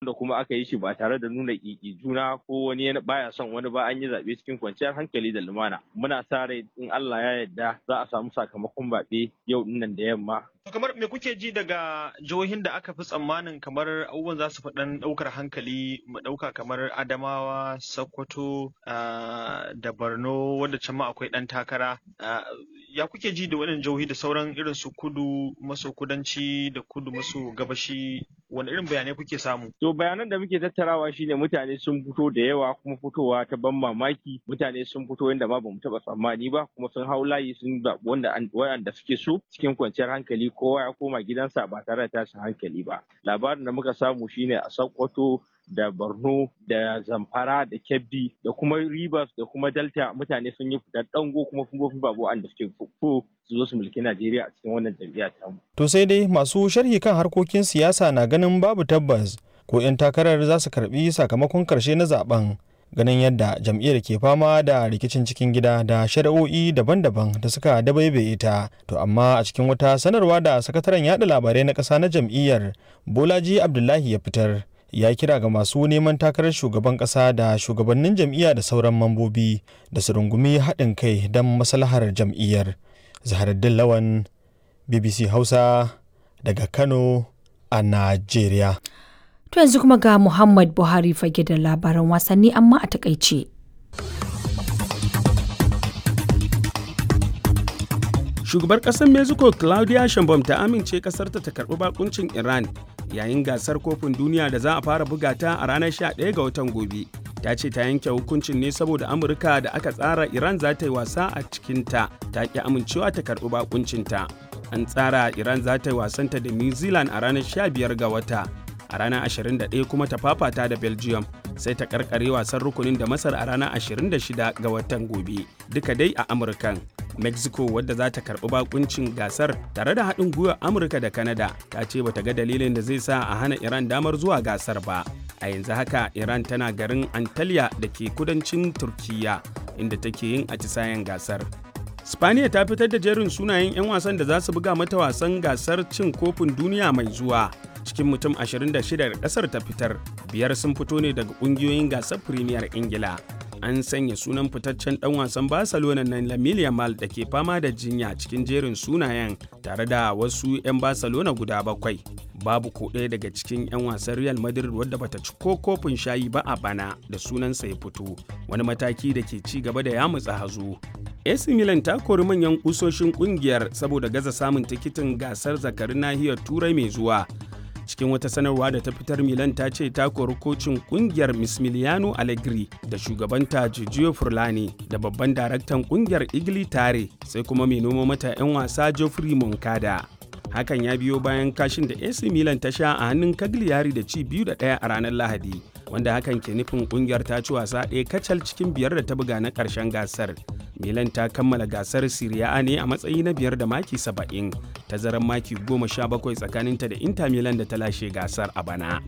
wanda kuma aka yi shi ba tare da nuna ƙiƙi juna ko wani baya son wani ba an yi zaɓe cikin kwanciyar hankali da lumana muna sa rai in Allah ya yarda za a samu sakamakon zaɓe yau dinnan da yamma kamar me kuke ji daga jihohin da aka fi tsammanin kamar abubuwan za su fi ɗan ɗaukar hankali mu ɗauka kamar Adamawa, Sokoto da Borno wanda can ma akwai ɗan takara ya kuke ji da waɗannan jihohi da sauran irin su kudu maso kudanci da kudu maso gabashi wani irin bayanai kuke samu? To bayanan da muke tattarawa shine mutane sun fito da yawa kuma fitowa ta ban mamaki mutane sun fito yadda ma bamu taɓa tsammani ba kuma sun hau layi sun zaɓi wanda wanda suke so cikin kwanciyar hankali kowa ya koma gidansa ba tare da tashin hankali ba. Labarin da muka samu shine a Sokoto da Borno da Zamfara da Kebbi da kuma Rivers da kuma Delta mutane sun yi fitar dango kuma sun babu wanda suke fuffu su zo su mulki Najeriya a cikin wannan jam'iyya ta mu. To sai dai masu sharhi kan harkokin siyasa na ganin babu tabbas ko 'yan takarar za su karbi sakamakon karshe na zaben ganin yadda jam'iyyar ke fama da rikicin cikin gida da shari'o'i daban-daban da suka dabaibaye ta to amma a cikin wata sanarwa da sakataren yada labarai na ƙasa na jam'iyyar bolaji abdullahi ya fitar ya kira ga masu neman takarar shugaban ƙasa da shugabannin jam'iyya da sauran mambobi da su rungumi haɗin kai don maslahar jam'iyyar zaharaddin lawan bbc hausa daga kano a najeriya To yanzu kuma ga Muhammad Buhari fage da labaran wasanni amma a takaice. Shugabar ƙasar Mexico Claudia Sheinbaum ta amince ƙasarta ta karɓi bakuncin Iran yayin gasar kofin duniya da za a fara buga ta a ranar 11 ga watan gobe. Ta ce ta yanke hukuncin ne saboda Amurka da aka tsara Iran za ta yi wasa a cikinta ta ƙi amincewa ta karɓi bakuncinta. An tsara Iran za ta yi wasanta da New Zealand a ranar 15 ga wata. a ranar 21 kuma ta fafata da belgium sai ta karkare wasan rukunin da masar a ranar 26 ga watan gobe duka dai a amurkan mexico wadda za ta karbi bakuncin gasar tare da haɗin gwiwar amurka da canada ta ce bata ga dalilin da zai sa a hana iran damar zuwa gasar ba a yanzu haka iran tana garin antalya da ke kudancin turkiya inda take yin atisayen gasar Spaniya ta fitar da jerin sunayen 'yan wasan da za su buga mata wasan gasar cin kofin duniya mai zuwa. Cikin mutum 26 da kasar ta fitar, biyar sun fito ne daga kungiyoyin gasar Premier Ingila. An sanya sunan fitaccen dan wasan Barcelona na Lamine Yamal da ke fama da jinya cikin jerin sunayen tare da wasu 'yan Barcelona guda bakwai. Babu ko ɗaya daga cikin 'yan wasan Real Madrid wadda bata ci ko kofin shayi ba a bana da sunansa ya fito, wani mataki da ke ci gaba da yamutsa hazo. AC Milan ta kori manyan kusoshin kungiyar saboda gaza samun tikitin gasar zakarin nahiyar Turai mai zuwa. Cikin wata sanarwa da ta fitar Milan ta ce ta kori kocin kungiyar Mismiliano Allegri da shugabanta Giorgio Furlani da babban daraktan kungiyar Igli Tare sai kuma mai noma mata 'yan wasa Geoffrey Moncada. Hakan ya biyo bayan kashin da AC Milan ta sha a hannun Cagliari da ci biyu da ɗaya a ranar Lahadi. wanda hakan ke nufin kungiyar ta ci wasa ɗaya kacal cikin biyar da ta buga na ƙarshen gasar. Milan ta kammala gasar Serie A ne a matsayi na biyar da maki saba'in, tazarar maki goma sha bakwai tsakaninta da Inter Milan da ta lashe gasar a bana.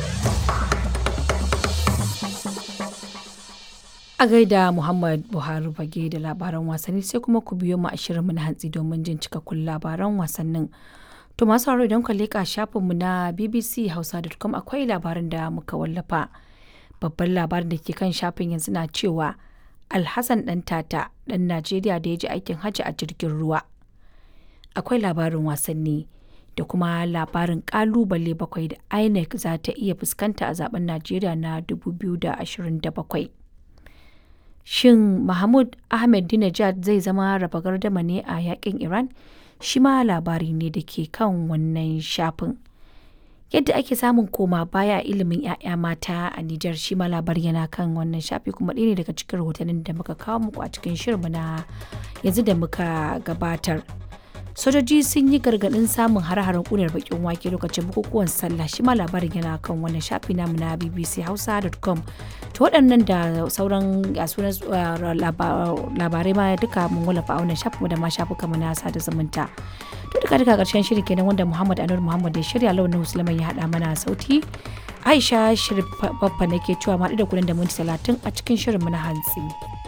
A gaida Muhammad Buhari fage da labaran wasanni sai kuma ku biyo mu a shirinmu na hantsi domin jin cikakkun labaran wasannin. To masu sauraro idan ka leƙa shafinmu na bbchausa.com akwai labarin da muka wallafa. Babban labarin da ke kan shafin yanzu na cewa Alhassan ɗan tata ɗan Najeriya da ya ji aikin hajji a jirgin ruwa. Akwai labarin wasanni da kuma labarin ƙalubale bakwai da INEC za ta iya fuskanta a zaben Najeriya na 2027. Shin Mahmud Ahmed Dinajad zai zama raba gardama ne a yakin Iran? shi ma labari ne da ke kan wannan shafin. Yadda ake samun koma baya ilimin 'ya'ya mata a Nijar shi ma labari yana kan wannan shafi kuma ɗaya ne daga cikin rahotannin da muka kawo muku a cikin shirinmu na yanzu da muka gabatar. Sojoji sun yi gargaɗin samun har-haren ƙunar bakin wake lokacin bukukuwan sallah shi ma labarin yana kan wannan shafi namu na bbchausa.com to waɗannan da sauran sunan labarai ma duka mun wallafa a wannan shafin da ma shafuka mu na sada zumunta to duka duka ƙarshen shiri kenan wanda Muhammad Anur Muhammad ya shirya launin Musulman ya haɗa mana sauti Aisha Shirif Baffa nake cewa ma da kuɗin da minti talatin a cikin shirin mu na hantsi.